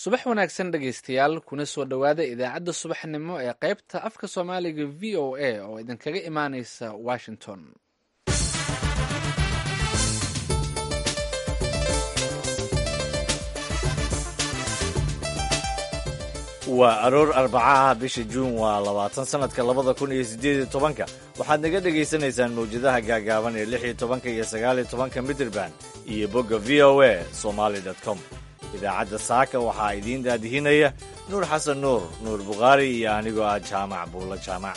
subax wanaagsan dhegaystayaal kuna soo dhowaada idaacadda subaxnimo ee qaybta afka soomaaliga v o a oo idinkaga imaaneysa washington waa aroor arbacaha bisha juun waa labaatan sanadka labada kun iyo siddeed iyo tobanka waxaad naga dhagaysanaysaan mawjadaha gaagaaban ee lix iyo tobanka iyo sagaal iyo tobanka midraband iyo bogga v o a somaali com idaacadda saaka waxaa idiin daadihinaya nuur xasan nuur nuur bukhaari iyo anigoo ah jaamac buulla jaamac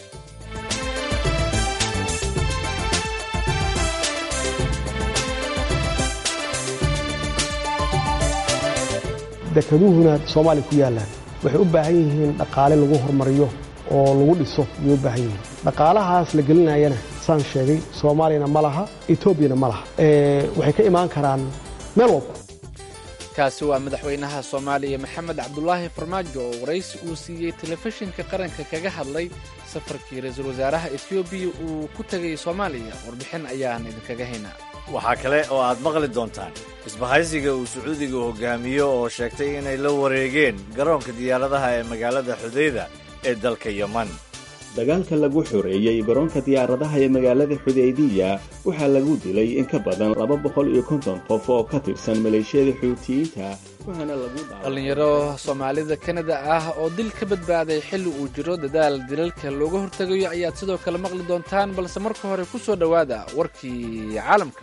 dekaduhuna soomaaliya ku yaallaan waxay u baahan yihiin dhaqaale lagu hormariyo oo lagu dhiso ayay u baahan yihiin dhaqaalahaas la gelinayana saan sheegay soomaaliyana ma laha etoobiyana ma laha waxay ka imaan karaan meel walba kaasi waa madaxweynaha soomaaliya maxamed cabdulaahi farmaajo oo waraysi uu siiyey telefishinka qaranka kaga hadlay safarkii ra-iisul wasaaraha etoobiya uu ku tegay soomaaliya warbixin ayaan idinkaga haynaa waxaa kale oo aad maqli doontaan isbahaysiga uu sacuudiga hogaamiyo oo sheegtay inay la wareegeen garoonka diyaaradaha ee magaalada xudayda ee dalka yeman dagaalka lagu xoreeyey garoonka diyaaradaha ee magaalada xudaydiya waxaa lagu dilay in ka badan laba boqol iyo konton qof oo ka tirsan maleeshiyada xuutiyiinta waxaana lagu dhallinyaro soomaalida kanada ah oo dil ka badbaaday xilli uu jiro dadaal dilalka looga hortegayo ayaad sidoo kale maqli doontaan balse marka hore ku soo dhowaada warkii caalamka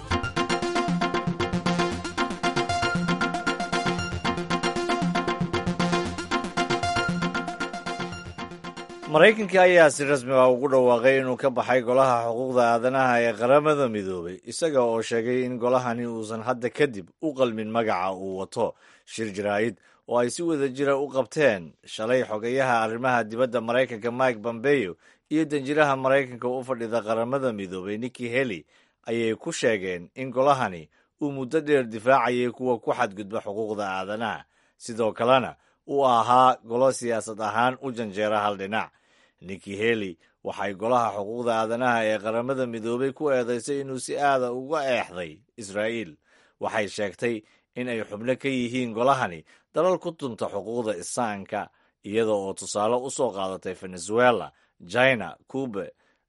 maraykanka ayaa si rasmi ah ugu dhawaaqay inuu ka baxay golaha xuquuqda aadanaha ee qaramada midoobay isaga oo sheegay in golahani uusan hadda kadib u qalmin magaca uu wato shir jaraa'id oo ay si wada jira u qabteen shalay xogayaha arrimaha dibadda maraykanka mike bombeyo iyo danjiraha maraykanka u fadhida qaramada midoobay nikki heli ayay ku sheegeen in golahani uu muddo dheer difaacayay kuwa ku xadgudba xuquuqda aadanaha sidoo kalena uu ahaa golo siyaasad ahaan u janjeera hal dhinac nikki heli waxay golaha xuquuqda aadanaha ee qaramada midoobay ku eedaysay inuu si aada uga eexday israa'iil waxay sheegtay in ay xubno ka yihiin golahani dalal ku tunta xuquuqda isaanka iyada oo tusaale u soo qaadatay venezuela china cube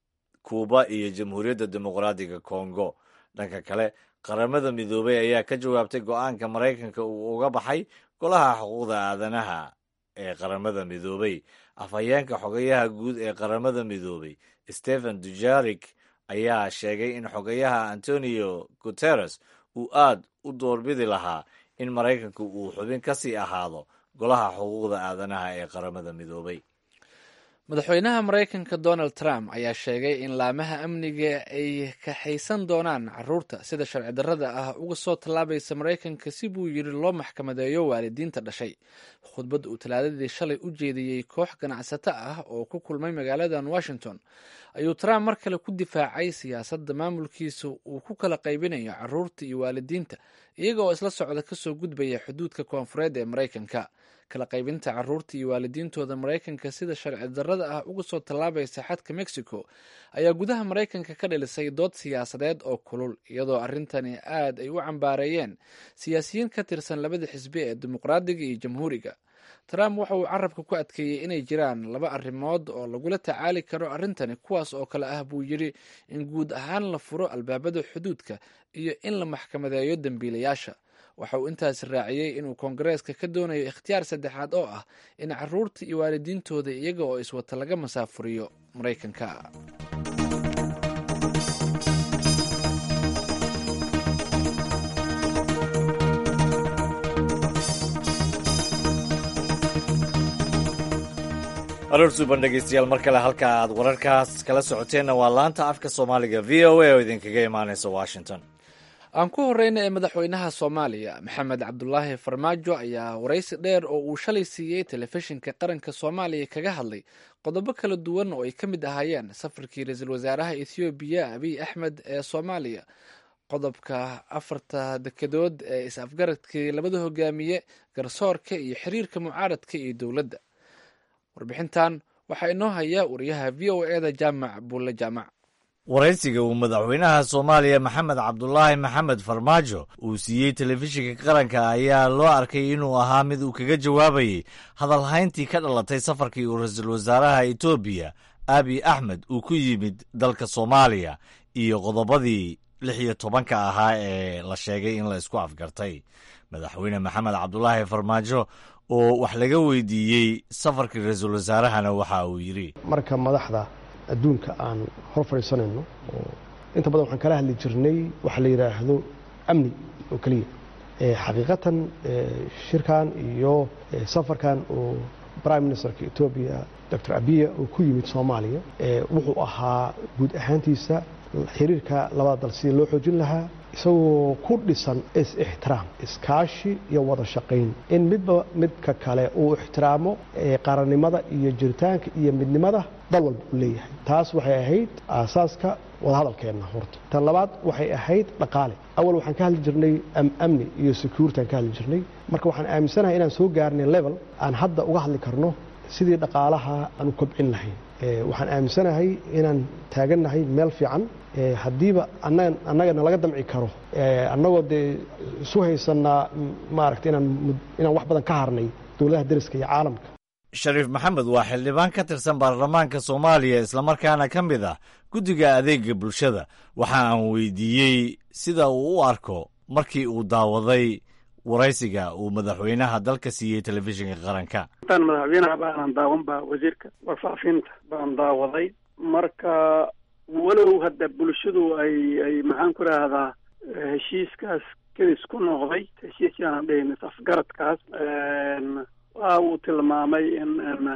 kuuba iyo jamhuuriyadda dimuqraadiga kongo dhanka kale qaramada midoobay ayaa ka jawaabtay go'aanka maraykanka uu uga baxay golaha xuquuqda aadanaha ee qaramada midoobay afhayeenka xogayaha guud ee qaramada midoobay stephen dujarik ayaa sheegay in xogayaha antonio guteres uu aad u doorbidi lahaa in maraykanku uu xubin ka sii ahaado golaha xuquuqda aadanaha ee qaramada midoobay madaxweynaha maraykanka donald trump ayaa sheegay in laamaha amniga ay kaxaysan doonaan caruurta sida sharci darrada ah uga soo tallaabaysa maraykanka si buu yidhi loo maxkamadeeyo waalidiinta dhashay khudbad uu talaadadii shalay u jeediyey koox ganacsato ah oo ku kulmay magaaladan washington ayuu trump mar kale ku difaacay siyaasadda maamulkiisa uu ku kala qaybinayo caruurta iyo waalidiinta iyaga oo isla socda kasoo gudbaya xuduudka koonfureed ee maraykanka kala qaybinta caruurta iyo waalidiintooda maraykanka sida sharci darrada ah uga soo tallaabaysa xadka mexico ayaa gudaha maraykanka ka dhalisay dood siyaasadeed oo kulul iyadoo arrintani aad ay u cambaareeyeen siyaasiyiin ka tirsan labada xisbi ee dimuqraadiga iyo jamhuuriga trump waxa uu carabka ku adkeeyey inay jiraan laba arrimood oo lagula tacaali karo arrintani kuwaas oo kale ah buu yidhi in guud ahaan la furo albaabada xuduudka iyo in la maxkamadeeyo dembiilayaasha waxa uu intaas raaciyey inuu koongareeska ka doonayo ikhtiyaar saddexaad oo ah in caruurta iyo waalidiintooda iyaga oo iswata laga masaafuriyo maraykanka aroor suuban dhegeystayaal mar kale halka aad wararkaas kala socoteenna waa laanta afka soomaaliga v o a oo idinkaga imaaneysa washington aan ku horeyna ee madaxweynaha soomaaliya maxamed cabdulaahi farmaajo ayaa waraysi dheer oo uu shalay siiyey telefishinka qaranka soomaaliya kaga hadlay qodobo kala duwan oo ay ka mid ahaayeen safarkii ra-iisul wasaaraha ethoobiya abiy axmed ee soomaaliya qodobka afarta dekedood ee is-afgaradkii labada hogaamiye garsoorka iyo xiriirka mucaaradka iyo dowladda warbixintan waxaa inoo haya wariyaha v o eda jaamac buulle jaamac waraysiga uu madaxweynaha soomaaliya maxamed cabdulaahi maxamed farmaajo uu siiyey telefishinka qaranka ayaa loo arkay inuu ahaa mid uu kaga jawaabayey hadalhayntii ka dhalatay safarkii uu ra-iisul wasaaraha etoobiya abiy axmed uu ku yimid dalka soomaaliya iyo qodobadii lix iyo tobanka ahaa ee la sheegay in la isku afgartay madaxweyne maxamed cabdulaahi farmaajo oo wax laga weydiiyey safarkii ra-iisul wasaarahana waxa uu yidhi marka madaxda adduunka aan hor fadhiisanayno oo inta badan waxaan kala hadli jirnay waxa la yidhaahdo amni oo keliya xaqiiqatan shirkan iyo safarkan oo prime ministerka etoobiya doctor abiya uu ku yimid soomaaliya wuxuu ahaa guud ahaantiisa xiriirka labada dal sidii loo xoojin lahaa isagoo ku dhisan is-ixtiraam iskaashi iyo wada shaqayn in midba midka kale uu ixtiraamo qarannimada iyo jiritaanka iyo midnimada dal walba uu leeyahay taas waxay ahayd aasaaska wadahadalkeenna horta tan labaad waxay ahayd dhaqaale awal waxaan ka hadli jirnay amni iyo security aan ka hadli jirnay marka waxaan aaminsanahay inaan soo gaarnay level aan hadda uga hadli karno sidii dhaqaalaha aan u kobcin lahayn waxaan aaminsanahay inaan taagannahay meel fiican haddiiba annagana laga damci karo annagoo dee isu haysanaa maaragta inaan wax badan ka harnay dowladaha deriska iyo caalamka shariif maxamed waa xildhibaan ka tirsan baarlamaanka soomaaliya islamarkaana ka mid ah guddiga adeega bulshada waxa aan weydiiyey sida uu u arko markii uu daawaday waraysiga uu madaxweynaha dalka siiyey telefishinka qaranka intaan madaxweynaha baanan daawan ba wasiirka warfaafinta baan daawaday marka walow hadda bulshadu ay ay maxaan ku rahdaa heshiiskaas kedis ku noqday heshiis yaanan dhihin afgaradkaas waa uu tilmaamay in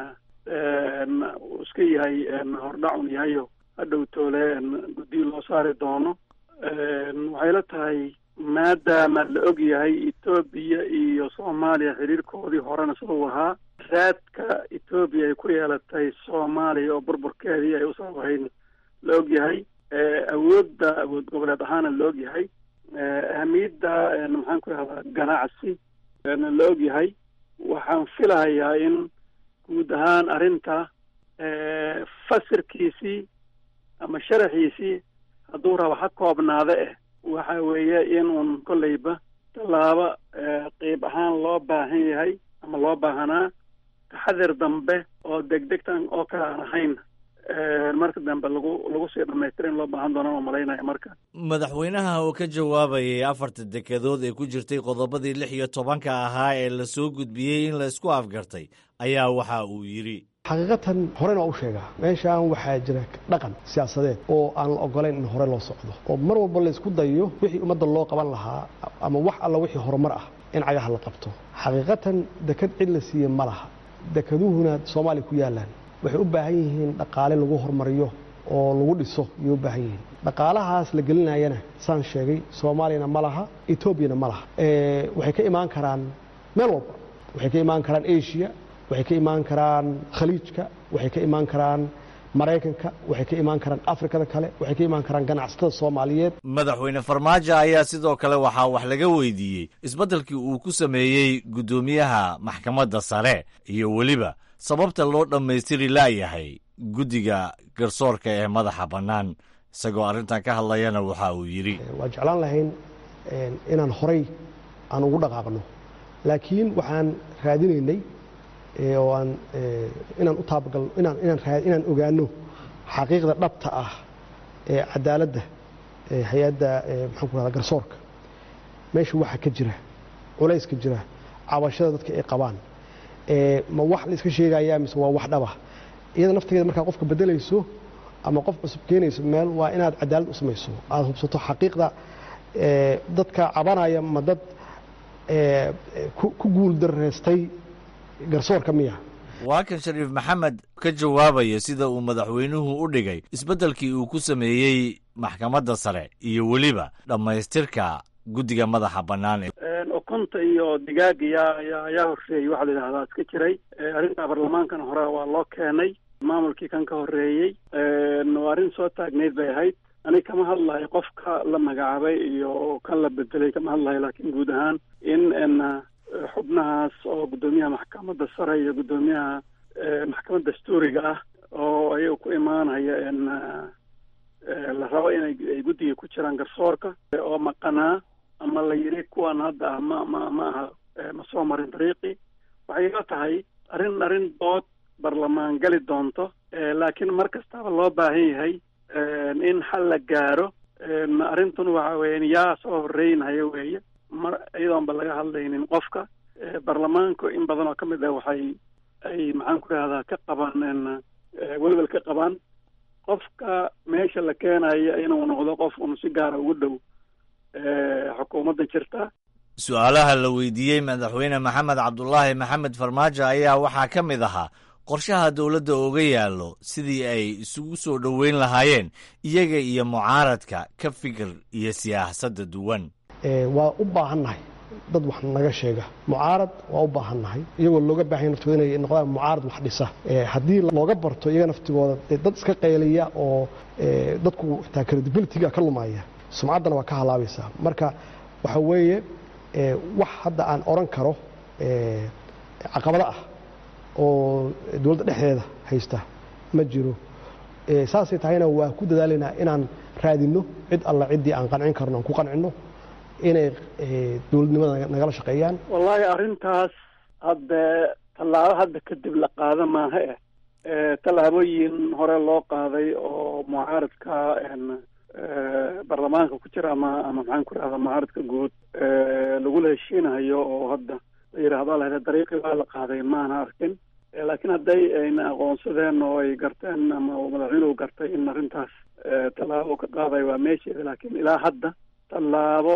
uu iska yahay hordhacun yahayo hadhow toole guddiyo loo saari doono waxay la tahay maadaama la og yahay etoobiya iyo soomaaliya xiriirkoodii horena siduu ahaa raadka etoobiya ay ku yeelatay soomaaliya oo burburkeedii ay usoo ahayd la og yahay awoodda awood goboleed ahaana la og yahay ahamiyadda maxaan ku rahdaa ganacsi la og yahay waxaan filahayaa in guud ahaan arrinta fasirkiisii ama sharaxiisii hadduu rabo ha koobnaada eh waxa weeye in uun kolleyba tallaabo qeyb ahaan loo baahan yahay ama loo baahanaa taxadir dambe oo degdegtan oo kale aan ahayn marka dambe lagu lagu sii dhamaystira in loo baahan doona oo malaynaya marka madaxweynaha oo ka jawaabayay afarta dekedood ee ku jirtay qodobadii lix iyo tobanka ahaa ee la soo gudbiyey in la isku afgartay ayaa waxa uu yidhi xaqiiqatan horena waa u sheegaa meeshaan waxaa jira dhaqan siyaasadeed oo aan la ogolayn in hore loo socdo oo mar walba la isku dayo wixii ummadda loo qaban lahaa ama wax alla wixii horumar ah in cagaha la qabto xaqiiqatan deked cid la siiye ma laha dekeduhuna soomaaliya ku yaalaan waxay u baahan yihiin dhaqaale lagu horumariyo oo lagu dhiso ayay u baahan yihiin dhaqaalahaas la gelinayana saan sheegay soomaaliyana ma laha etoobiyana ma laha waxay ka imaan karaan meel walba waxay ka imaan karaan asia waxay ka imaan karaan khaliijka waxay ka imaan karaan maraykanka waxay ka imaan karaan afrikada kale waxay ka imaan karaan ganacsatada soomaaliyeed madaxweyne farmaajo ayaa sidoo kale waxaa wax laga weydiiyey isbeddelkii uu ku sameeyey guddoomiyaha maxkamadda sare iyo weliba sababta loo dhammaystiri laayahay guddiga garsoorka ee madaxa bannaan isagoo arrintan ka hadlayana waxa uu yidhi waa jeclaan lahayn inaan horay aan ugu dhaqaaqno laakiin waxaan raadinaynay oo aan inaan u taabagalno inaan inaan raa inaan ogaano xaqiiqda dhabta ah ee cadaaladda hay-adda maxaan ku rahdaa garsoorka meesha waxa ka jira culayska jira cabashada dadka ay qabaan ma wax la iska sheegayaa mise waa wax dhaba iyada naftigeeda markaa qofka bedelayso ama qof cusub keenayso meel waa inaad cadaalad u samayso aada hubsato xaqiiqda dadka cabanaya ma dad ku guul dareystay garsoorka miya waa kan shariif maxamed ka jawaabaya sida uu madaxweynuhu u dhigay isbeddelkii uu ku sameeyey maxkamadda sare iyo weliba dhammaystirka guddiga madaxa bannaan ukunta iyo digaaga yaa ayaa horreeyey waxaa la yidhahdaa iska jiray arrinta baarlamaankan hore waa loo keenay maamulkii kan ka horreeyey waa arrin soo taagnayd bay ahayd ani kama hadlayo qofka la magacaabay iyo kan la bedelay kama hadlayo laakiin guud ahaan in xubnahaas oo guddoomiyaha maxkamadda sare iyo guddoomiyaha maxkamadda dastuuriga ah oo ayaga ku imaanaya la rabo inay ay guddiga ku jiraan garsoorka oo maqanaa ama la yiri kuwan hadda ah ma ma ma aha ma soo marin dariiqii waxay ila tahay arrin arrin dood barlamaan gali doonto laakiin mar kastaba loo baahan yahay in xal la gaaro arrintun waxa weeyaan yaa soo horreynaya weeye mar iyadoonba laga hadlaynin qofka baarlamaanku in badan oo ka mid ah waxay ay maxaan ku rahdaa ka qabaan welwel ka qabaan qofka meesha la keenayo inuu noqdo qof un si gaara ugu dhow xukuumadda jirta su-aalaha la weydiiyey madaxweyne maxamed cabdulaahi maxamed farmaajo ayaa waxaa ka mid ahaa qorshaha dowladda oga yaallo sidii ay isugu soo dhoweyn lahaayeen iyaga iyo mucaaradka ka fikir iyo siyaasadda duwan waa u baahannahay dad wax naga sheega mucaarad waa u baahannahay iyagoo looga baahanya naftooda inay noqdaan mucaarad wax dhisa haddii looga barto iyaga naftigooda dad iska qayliya oo dadku xitaa credibilityga ka lumaya sumcaddana waa ka halaabaysaa marka waxa weeye wax hadda aan odhan karo caqabado ah oo dowladda dhexdeeda haysta ma jiro saasay tahayna waa ku dadaalaynaa inaan raadinno cid alla ciddii aan qancin karno aan ku qancinno inay dowladnimada nagala shaqeeyaan wallaahi arrintaas hadde tallaabo hadda kadib la qaada maaha eh tallaabooyin hore loo qaaday oo mucaaradka baarlamaanka ku jira ama ama maxaan ku rahdaa mucaaradka guud lagula heshiinayo oo hadda la yidhaahdo lahda dariiqii waa la qaaday maana arkin laakiin hadday ayna aqoonsadeen oo ay garteen ama madaxweynuhu gartay in arrintaas tallaabo ka qaadayo waa meesheeda laakiin ilaa hadda tallaabo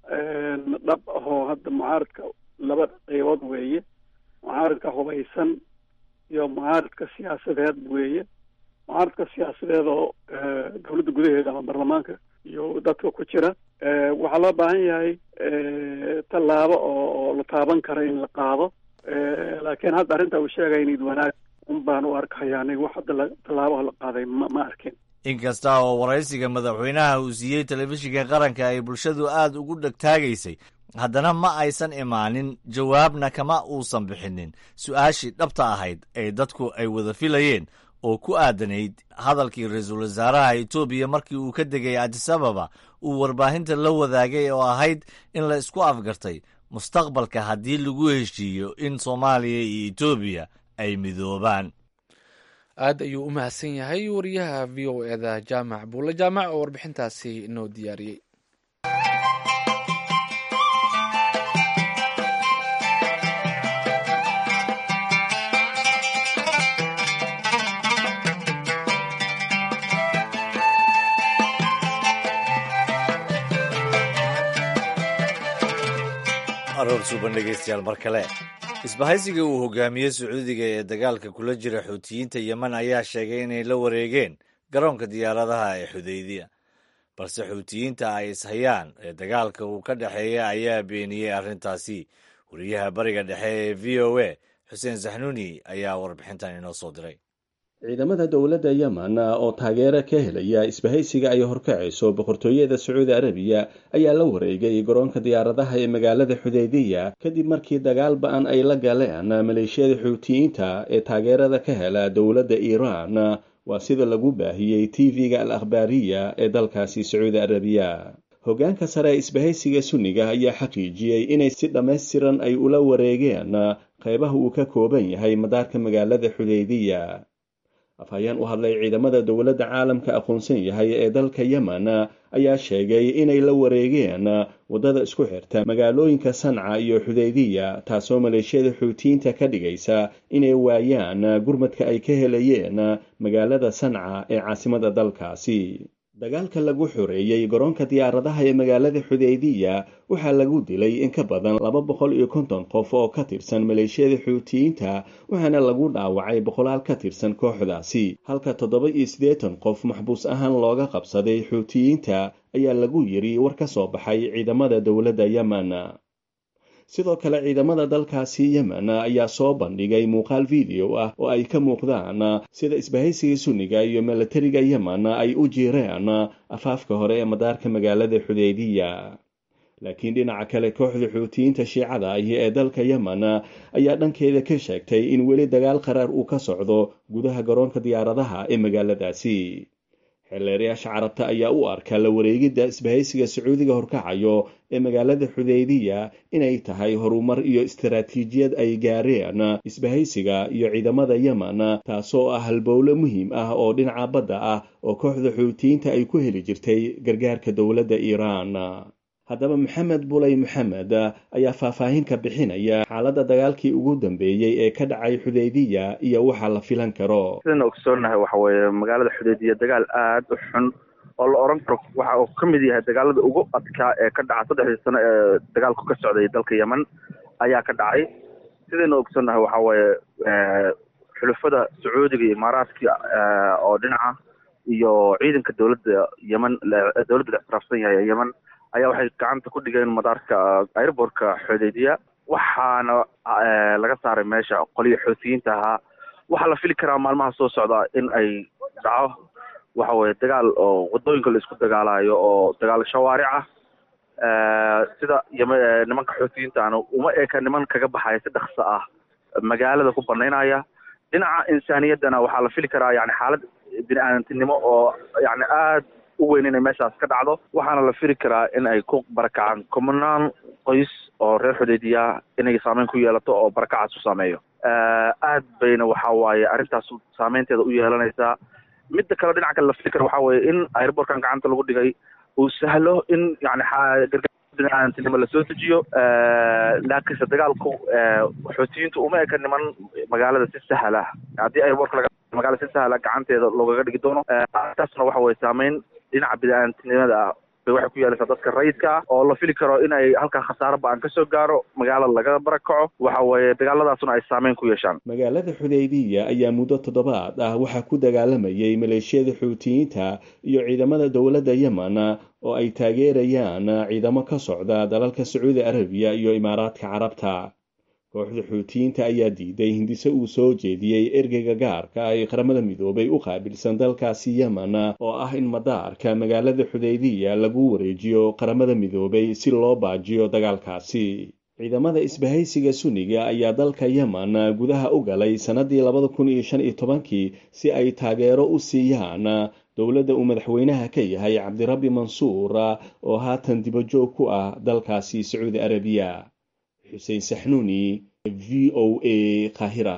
dhab ahoo hadda mucaaradka laba qaybood weeye mucaaradka hubaysan iyo mucaaradka siyaasadeed weeye mucaaradka siyaasadeed oo dowladda gudaheeda ama baarlamaanka iyo dadka ku jira waxaa loo baahan yahay tallaabo oo la taaban kara in la qaado laakiin hadda arrinta uu sheegaya nid wanaag un baan u arkaya aniga wax hadda tallaabaha la qaaday ma ma arkin inkasta oo waraysiga madaxweynaha uu siiyey telefishinka qaranka ay bulshadu aad ugu dhegtaagaysay haddana ma aysan imaanin jawaabna kama uusan bixinin su-aashii dhabta ahayd ee dadku ay wada filayeen oo ku aadanayd hadalkii ra-iisul wasaaraha etoobiya markii uu ka degay adisababa uu warbaahinta la wadaagay oo ahayd in la isku afgartay mustaqbalka haddii lagu heshiiyo in soomaaliya iyo etoobiya ay midoobaan aad ayuu u mahadsan yahay wariyaha v o eda jaamac buulle jaamac oo warbixintaasi inoo diyaariyey aroor suuban dhegeystayaal mar kale isbahaysiga uu hogaamiyey sacuudiga ee dagaalka kula jira xuutiyiinta yemen ayaa sheegay inay la wareegeen garoonka diyaaradaha ee xudaydiya balse xuutiyiinta ay ishayaan ee dagaalka uu ka dhexeeya ayaa beeniyey arrintaasi wariyaha bariga dhexe ee v o a xuseen saxnuuni ayaa warbixintan inoo soo diray ciidamada dowladda yemen oo taageero ka helaya isbahaysiga ay horkacayso boqortooyada sacuudi arabiya ayaa la wareegay garoonka diyaaradaha ee magaalada xudaydiya kadib markii dagaal ba-an ay la galeen maleeshiyada xuutiyiinta ee taageerada ka hela dowladda iiraan waa sida lagu baahiyey tv-ga al akhbaariya ee dalkaasi sacuudi arabiya hoggaanka sare ee isbahaysiga sunniga ayaa xaqiijiyey inay si dhammaystiran ay ula wareegeen qaybaha uu ka kooban yahay madaarka magaalada xudaydiya afhayeen u hadlay ciidamada dowladda caalamka aqoonsan yahay ee dalka yemen ayaa sheegay inay la wareegeen waddada isku xirta magaalooyinka sanca iyo xudaydiya taasoo maleeshiyada xuutiyiinta ka dhigaysa inay waayaan gurmadka ay ka helayeen magaalada sanca ee caasimada dalkaasi dagaalka lagu xoreeyey garoonka diyaaradaha ee magaalada xudaydiya waxaa lagu dilay in ka badan laba boqol iyo konton qof oo ka tirsan maleeshiyada xuutiyiinta waxaana lagu dhaawacay boqolaal ka tirsan kooxdaasi halka toddoba iyo siddeetan qof maxbuus ahaan looga qabsaday xuutiyiinta ayaa lagu yiri war ka soo baxay ciidamada dowladda yemen sidoo kale ciidamada dalkaasi yemen ayaa soo bandhigay muuqaal video ah oo ay ka muuqdaan sida isbahaysiga sunniga iyo milatariga yemen ay u jiireen afaafka hore ee madaarka magaalada xudaydiya laakiin dhinaca kale kooxda xuutiyiinta shiicada ahi ee dalka yemen ayaa dhankeeda ka sheegtay in weli dagaal qaraar uu ka socdo gudaha garoonka diyaaradaha ee magaaladaasi xeelleerayaasha carabta ayaa u arka la wareegidda isbahaysiga sacuudiga horkacayo ee magaalada xudaydiya inay tahay horumar iyo istaraatiijiyad ay gaareen isbahaysiga iyo ciidamada yemen taasoo ah halbowle muhiim ah oo dhinaca badda ah oo kooxda xuutiyiinta ay ku heli jirtay gargaarka dowladda iiraan haddaba maxamed bulay maxamed ayaa faahfaahin ka bixinaya xaaladda dagaalkii ugu dambeeyey ee ka dhacay xudaydiya iyo waxa la filan karo sidana ogsoonahay waxa weeye magaalada xudaydiya dagaal aada u xun oo la oran karo waxa uu ka mid yahay dagaalada ugu adkaa ee ka dhaca saddexdii sano ee dagaalku ka socday dalka yemen ayaa ka dhacay sidayna ogsoonnahay waxa weeye xulufada sacuudiga iyo imaaraadka oo dhinaca iyo ciidanka dowladda yemen dowladda la ictiraafsan yahay ee yemen ayaa waxay gacanta ku dhigeen madaarka airbortka xudaydiya waxaana laga saaray meesha qoliyo xoutiyiinta ahaa waxaa la fili karaa maalmaha soo socda in ay dhaco waxa weye dagaal oo wadooyinka la isku dagaalayo oo dagaal shawaaric ah sida yam nimanka xoutiyiintaana uma eka niman kaga baxaya si dhakso ah magaalada ku banaynaya dhinaca insaaniyaddana waxaa la fili karaa yani xaalad bini aadantinimo oo yani aad u weyn inay meeshaas ka dhacdo waxaana la fili karaa in ay ku barakacaan kumanaan qoys oo reer xudaydiya inay saameyn ku yeelato oo barakacaas u saameeyo aad bayna waxa waaye arrintaas saameynteeda u yeelanaysaa midda kale dhinaca kale la fili kara waxa weeye in airbortkan gacanta lagu dhigay uu sahlo in yani gargaar biniaadantinimo lasoo dejiyo laakiinse dagaalku xoutiyiintu uma eka niman magaalada si sahla haddii airbortka magaalada si sahla gacanteeda loogaga dhigi doono taasna waxa weye saameyn dhinaca biniaadantinimada ah bay waxay ku yeelaysaa dadka rayidka ah oo la fili karo in ay halkaa khasaaro ba-an kasoo gaaro magaalada laga barakaco waxa weeye dagaaladaasuna ay saameyn ku yeeshaan magaalada xudaydiya ayaa muddo toddobaad ah waxaa ku dagaalamayay maleeshiyada xuutiyiinta iyo ciidamada dowladda yemen oo ay taageerayaan ciidamo ka socda dalalka sacuudi arabiya iyo imaaraadka carabta kooxda xuutiyiinta ayaa diiday hindise uu soo jeediyey ergeyga gaarka ay qaramada midoobay u qaabilsan dalkaasi yemen oo ah in madaarka magaalada xudaydiya lagu wareejiyo qaramada midoobay si loo baajiyo dagaalkaasi ciidamada isbahaysiga sunniga ayaa dalka yemen gudaha u galay sannadii labada kun iyo shan iyo tobankii si ay taageero u siiyaan dowladda uu madaxweynaha ka yahay cabdirabbi mansuur oo haatan dibajoog ku ah dalkaasi sacuudi arabiya xuseen saxnuuni v o a kahira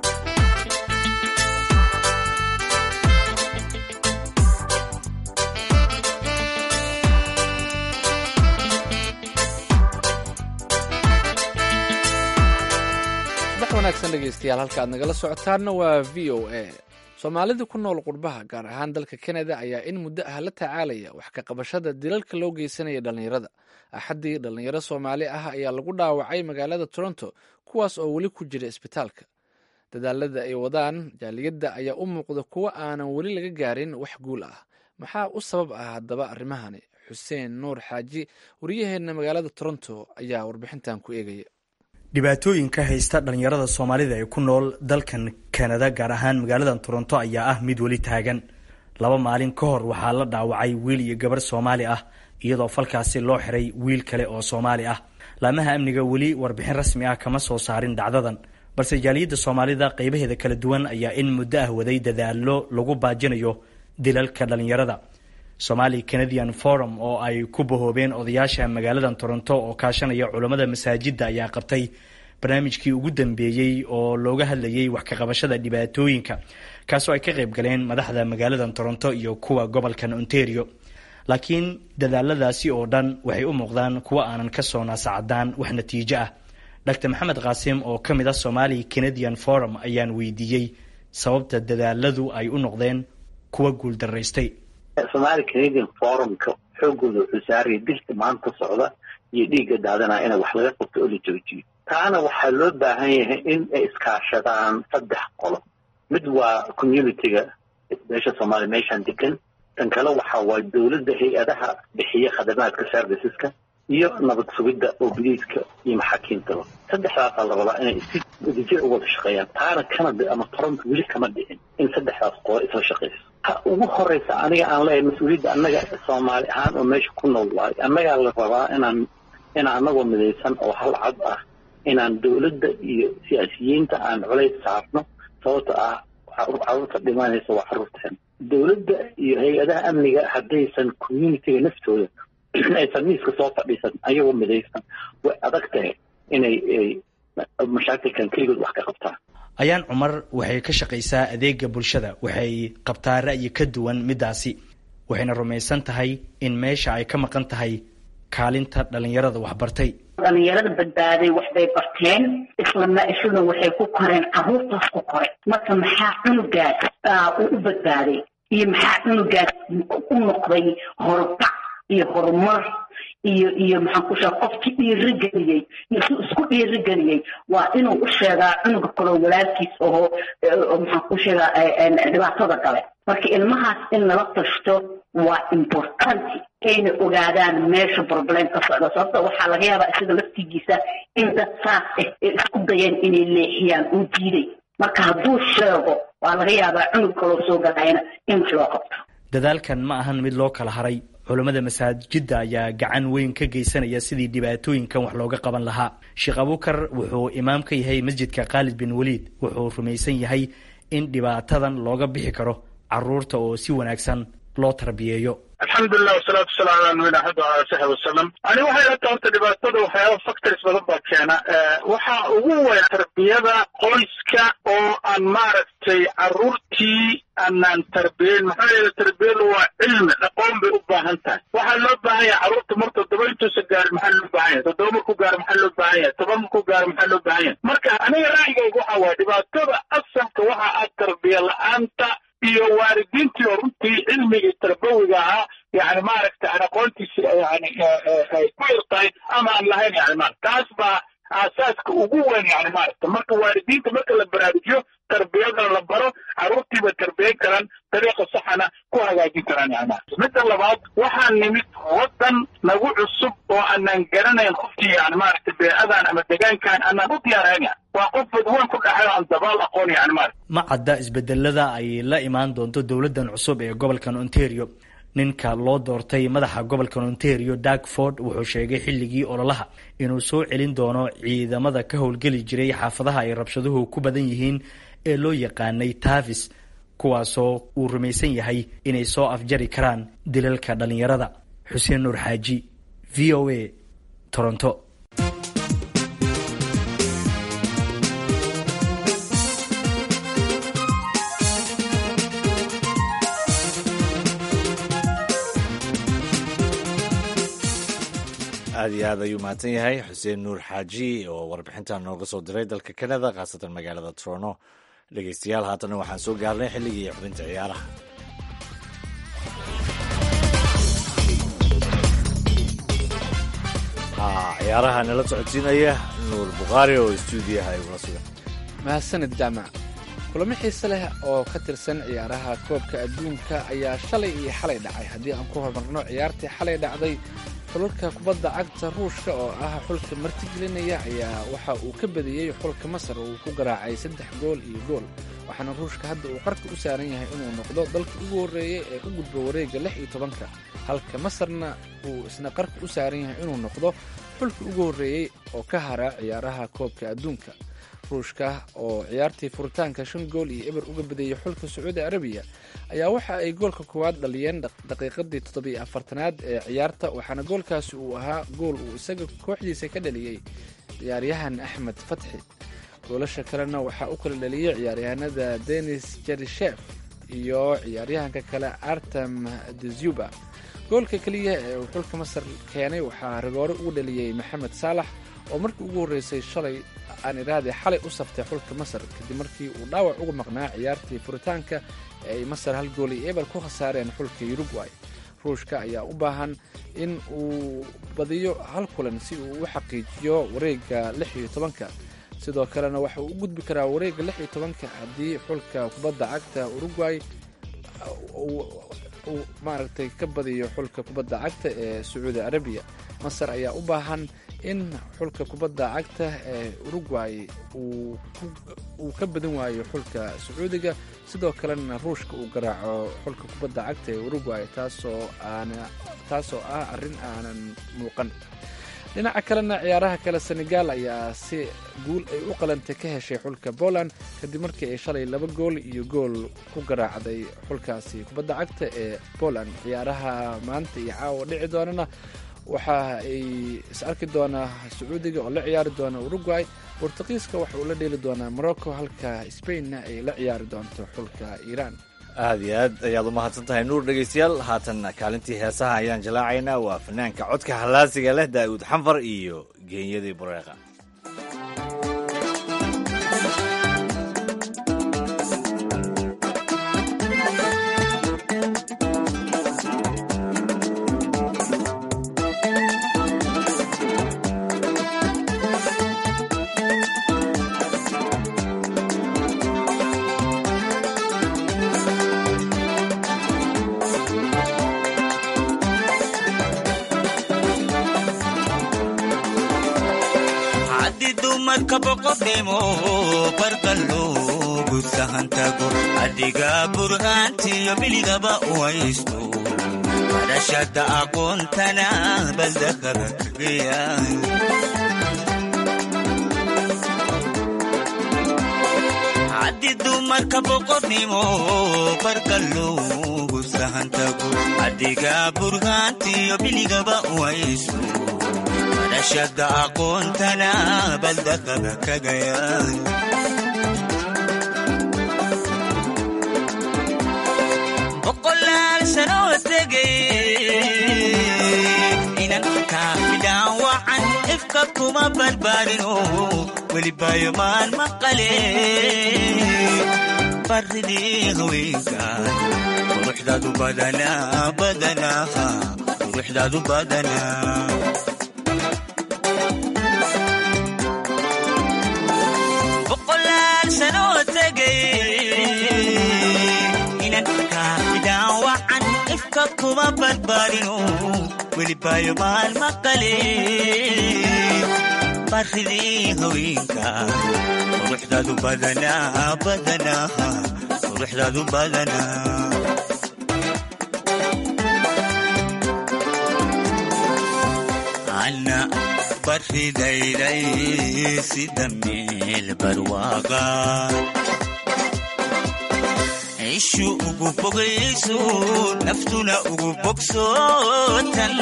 subax wanaagsan dhegeystayaal halka aad nagala socotaanna waa v o a soomaalida ku nool qurbaha gaar ahaan dalka kanada ayaa in muddo ah la tacaalaya wax ka qabashada dilalka loo geysanaya dhallinyarada axaddii dhallinyaro soomaali ah ayaa lagu dhaawacay magaalada toronto kuwaas oo weli ku jira isbitaalka dadaalada ay wadaan jaaliyadda ayaa u muuqda kuwo aanan weli laga gaarin wax guul ah maxaa u sabab ah haddaba arrimahani xuseen nuur xaaji wariyaheenna magaalada toronto ayaa warbixintan ku eegaya dhibaatooyinka haysta dhallinyarada soomaalida ee ku nool dalkan kanada gaar ahaan magaaladan toronto ayaa ah mid weli taagan laba maalin ka hor waxaa la dhaawacay wiil iyo gabarh soomaali ah iyadoo falkaasi loo xiray wiil kale oo soomaali ah laamaha amniga weli warbixin rasmi ah kama soo saarin dhacdadan balse jaaliyadda soomaalida qaybaheeda kala duwan ayaa in muddo ah waday dadaallo lagu baajinayo dilalka dhallinyarada somali canadian forum oo ay ku bahoobeen odayaasha magaaladan toronto oo kaashanaya culammada masaajidda ayaa qabtay barnaamijkii ugu dambeeyey oo looga hadlayay wax ka qabashada dhibaatooyinka kaasoo ay ka qayb galeen madaxda magaaladan toronto iyo kuwa gobolkan ontario laakiin dadaaladaasi oo dhan waxay u muuqdaan kuwo aanan ka soo naasacadaan wax natiijo ah dr maxamed qaasim oo ka mid ah somali canadian forum ayaan weydiiyey sababta dadaaladu ay u noqdeen kuwa guuldaraystay somaali canadian forumka xoogooda wuxuu saaraya dilka maanta socda iyo dhiigga daadanaa ina wax laga qabto oo la joojiyo taana waxaa loo baahan yahay in ay iskaashadaan saddex qolo mid waa communitiga beesha soomaaliya meeshaan degan tan kale waxa waa dowladda hay-adaha bixiya khadamaadka serviceska iyo nabad sugidda oo biliiska iyo maxaakiimtaba saddexdaasaa la rabaa inay si wadajir u wada shaqeeyaan taana canada ama toronto weli kama dhicin in saddexdaas qolo isla shaqeyso ha ugu horeysa aniga aan leeyahay mas-uuliyadda annaga soomaali ahaan oo meesha ku nool waayo annagaa la rabaa inaan inaan annagoo midaysan oo hal cad ah inaan dowladda iyo siyaasiyiinta aan culays saarno sababta ah carruurta dhimanaysa waa carruurteen dowladda iyo hay-adaha amniga haddaysan communitiga naftooda aysan miiska soo fadhiisan ayagoo midaysan way adag tahay inay mashaakilkan keligood wax ka qabtaan ayaan cumar waxay ka shaqaysaa adeega bulshada waxay qabtaa ra'yi ka duwan middaasi waxayna rumaysan tahay in meesha ay ka maqan tahay kaalinta dhallinyarada waxbartay dhalinyarada badbaaday waxbay barteen islama isuna waxay ku koreen caruurtaas ku koray marka maxaa cunugaas uu u badbaaday iyo maxaa cunugaas u noqday horbac iyo horumar iyo iyo maxaan ku sheega qofkii dhiirigeliyey iyo si isku dhiirigeliyey waa inuu u sheegaa cunuga kaloo walaalkiis oo maxaan ku sheegaa dhibaatada gale marka ilmahaas in lala tashto waa importanti ayna ogaadaan meesha problem ka socda sababta waxaa laga yaabaa isaga laftigiisa in dad saas ah ay isku dayeen inay leexiyaan uu diiday marka hadduu sheego waa laga yaabaa cunug kaloo soo galayana in wax loo qabto dadaalkan ma ahan mid loo kala haray culammada masaajidda ayaa gacan weyn ka geysanaya sidii dhibaatooyinkan wax looga qaban lahaa sheekh abuukar wuxuu imaam ka yahay masjidka khaalid bin waliid wuxuu rumaysan yahay in dhibaatadan looga bixi karo caruurta oo si wanaagsan loo tarbiyeeyo alxamdulilah wasalaatu wasalamu ala nabiyina axmed wala saxbi wasalam ani waxay ila tahay horta dhibaatada waxyaaba factors badan baa keena waxaa ugu weyn tarbiyada qoyska oo aan maaragtay caruurtii aanaan tarbiyeyn maxaa yeele tarbiyadu waa cilmi aqoon bay u baahan tahay waxaa loo baahan yahay carruurta mar toddoba intuusa gaarin maxaa loo baahan yahay toddoba markuu gaaro maxaa loo baahan yahay toban markuu gaaro maxaa loo baahan yahay marka aniga ra'yigayga waxa waaye dhibaatada asalka waxa ah tarbiya la-aanta iyo waalidiintii oo runtii cilmigii tarbawiga ahaa yani maaragta aan aqoontiisi yani ay ku yar tahay ama aan lahayn yani ma taas baa aasaaska ugu weyn yani maaragta marka waalidiinta marka la baraarujiyo tarbiyadana la baro carruurtiiba tarbiyan karaan dariiqa saxana ku hagaajin karaan yani maaragta midda labaad waxaa nimid waddan nagu cusub oo aanan garanayn qofkii yani maaragta beecadan ama degaankan aanan u diyaarayn yani waa qof badweyn ku dhaxay aan dabaal aqoon yani maaragta ma cadda isbedelada ay la imaan doonto dowladdan cusub ee gobolkan ontario ninka loo doortay madaxa gobolka ontario darkford wuxuu sheegay xilligii ololaha inuu soo celin doono ciidamada ka howlgeli jiray xaafadaha ay rabshaduhu ku badan yihiin ee loo yaqaanay tavis kuwaasoo uu rumaysan yahay inay soo afjari karaan dilalka dhallinyarada xuseen nuur xaaji v o a toronto aad iyo aad ayuu mahadsan yahay xuseen nuur xaaji oo warbixintan nooga soo diray dalka canada khaasatan magaalada toronto dhegeystayaal haatana waxaan soo gaarnay xilligii xubinta ciyaaraha ciyaaraha nala socodsiinaya nuur bukhaari oo stuudiyaha igula sugan mahadsanid jaamac kulamo xiise leh oo ka tirsan ciyaaraha koobka adduunka ayaa shalay iyo xalay dhacay haddii aan ku horumarno ciyaartii xalay dhacday xulalka kubadda cagta ruushka oo ah xulka martigelinaya ayaa waxa uu ka badiyey xulka masar oo uu ku garaacay saddex gool iyo gool waxaana ruushka hadda uu qarka u saaran yahay inuu noqdo dalka ugu horreeyey ee u gudbo wareegga lix iyo tobanka halka masarna uu isna qarka u saaran yahay inuu noqdo xulka ugu horreeyey oo ka hara ciyaaraha koobka adduunka ruushka oo ciyaartii furitaanka shan gool iyo eber uga badeeyey xulka sacuudi arabiya ayaa waxa ay goolka koowaad dhaliyeen daqiiqadii toddobiyo afartanaad ee ciyaarta waxaana goolkaasi uu ahaa gool uu isaga kooxdiisa ka dhaliyey ciyaaryahan axmed fatxi goolasha kalena waxaa u kala dhaliyey ciyaaryahanada denis jerishef iyo ciyaaryahanka kale artem dezuba goolka keliya ee uu xulka masar keenay waxaa rigoore ugu dhaliyey maxamed saalax oo markii ugu horreysay shalay aan idhaahday xalay u saftay xulka masar kadib markii uu dhaawac uga maqnaa ciyaartii furitaanka ee ay masar hal gool iyo ebel ku khasaareen xulka uruguay ruushka ayaa u baahan in uu badiyo hal kulan si uu u xaqiijiyo wareegga lix iyo tobanka sidoo kalena waxa uu u gudbi karaa wareegga lix iyo tobanka haddii xulka kubadda cagta uruguay uu maaragtay ka badiyo xulka kubadda cagta ee sacuudi arabiya masar ayaa u baahan in xulka kubadda cagta ee uruguay uu ka badan waayo xulka sacuudiga sidoo kalena ruushka uu garaaco xulka kubadda cagta ee uruguay taasoo aan taasoo ah arrin aanan muuqan dhinaca kalena ciyaaraha kale senegal ayaa si guul ay u qalantay ka heshay xulka poland kadib markii ay shalay laba gool iyo gool ku garaacday xulkaasi kubadda cagta ee poland ciyaaraha maanta iyo caawa dhici doonana waxa ay is arki doonaa sacuudiga oo la ciyaari doona uruguay bortuqiiska waxa uu la dheeli doonaa morocco halka spainna ay la ciyaari doonto xulka iiraan aad iyo aad ayaad u mahadsan tahay nuur dhegaystayaal haatanna kaalintii heesaha ayaan jalaacaynaa waa fanaanka codka hallaasiga leh daa'uud xanfar iyo geenyadii bureeqa adiga burhaantiyo biligaba u haysto barashada aqoontana baldakada kageya haddi dumarka boqornimo barka loogu sahantago adiga burhaantiyo biligaba u haysto barashada aqoontana baldakada kagaya inankaafidhaawacan ifka kuma barbaarino welibayomaan maqale baridii haweenkan quruxdaadu badanaa badanaa quruxdaadu badanaa boqolaal sanoo tegay inankaafidhaawacan ifka kuma barbaarino welibayo maal maqale baridii haweenka quruxdaadu badanaa badanaa quruxdaadu badanaa ana baridayday sida meel barwaaqa ishu ugu bogayso naftuna ugu bogsootan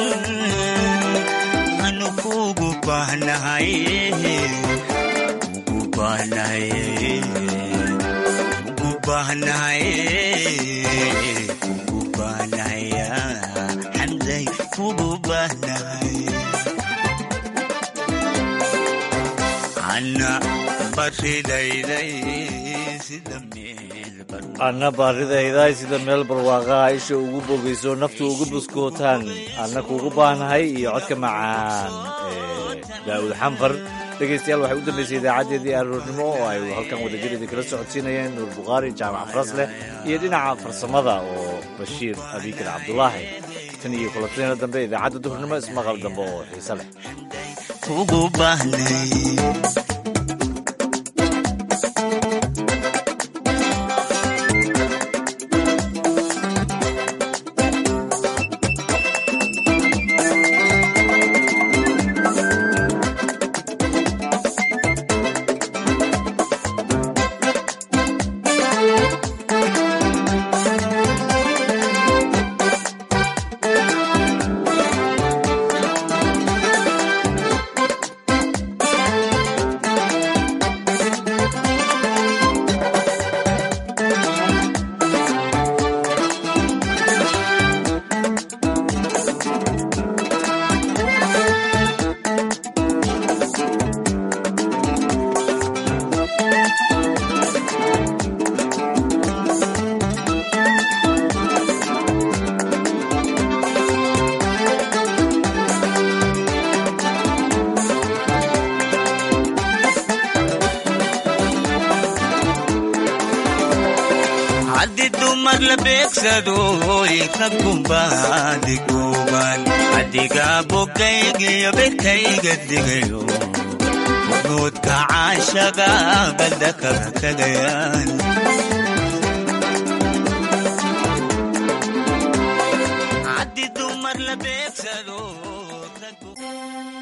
anu kugu baahnahay ugu baahnahay ugu baahnahay ugu baahnahay xamday kugu baahnahay ana baridayday sida anna baaridayday sida meel barwaaqaha isha ugu bogayso naftu ugu buskootaan anna kuugu baahnahay iyo codka macaan ee daa'uud xanfar dhegaystayaal waxay u dambaysay idaacadeedii aroornimo oo ay halkan wadajirada kala socodsiinayeen nuur bukhaari jaamac farasleh iyo dhinaca farsamada oo bashiir abikar cabdulaahi tan iyo kulantina dambe idaacadda duhurnimo ismaqal dambe oo xiise leh ugu baahnay adiga bogaygiyo bekayga digayo nuudka caashaga baldakada kagayaan haddi dumar la beegsado